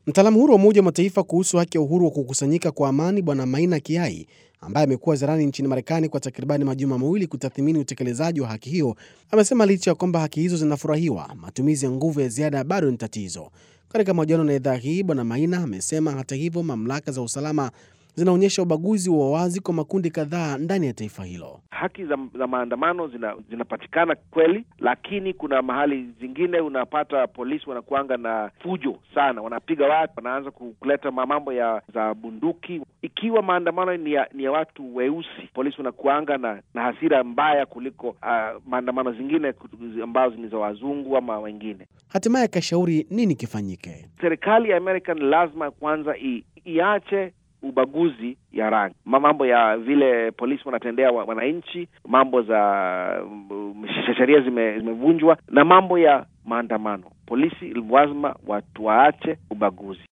Mtaalamu huru wa Umoja wa Mataifa kuhusu haki ya uhuru wa kukusanyika kwa amani Bwana Maina Kiai, ambaye amekuwa ziarani nchini Marekani kwa takribani majuma mawili kutathmini utekelezaji wa haki hiyo, amesema licha ya kwamba haki hizo zinafurahiwa, matumizi ya nguvu ya ziada bado ni tatizo. Katika mahojiano na idhaa hii, Bwana Maina amesema hata hivyo, mamlaka za usalama zinaonyesha ubaguzi wa wazi kwa makundi kadhaa ndani ya taifa hilo. Haki za, za maandamano zina, zinapatikana kweli, lakini kuna mahali zingine unapata polisi wanakuanga na fujo sana, wanapiga watu, wanaanza kuleta mambo ya za bunduki. Ikiwa maandamano ni ya, ni ya watu weusi, polisi wanakuanga na, na hasira mbaya kuliko uh, maandamano zingine ambazo ni za wazungu ama wengine. Hatimaye akashauri nini kifanyike. Serikali ya Amerika ni lazima kwanza i, iache ubaguzi ya rangi, mambo ya vile polisi wanatendea wananchi, mambo za sheria zimevunjwa, na mambo ya maandamano. Polisi lazima watu waache ubaguzi.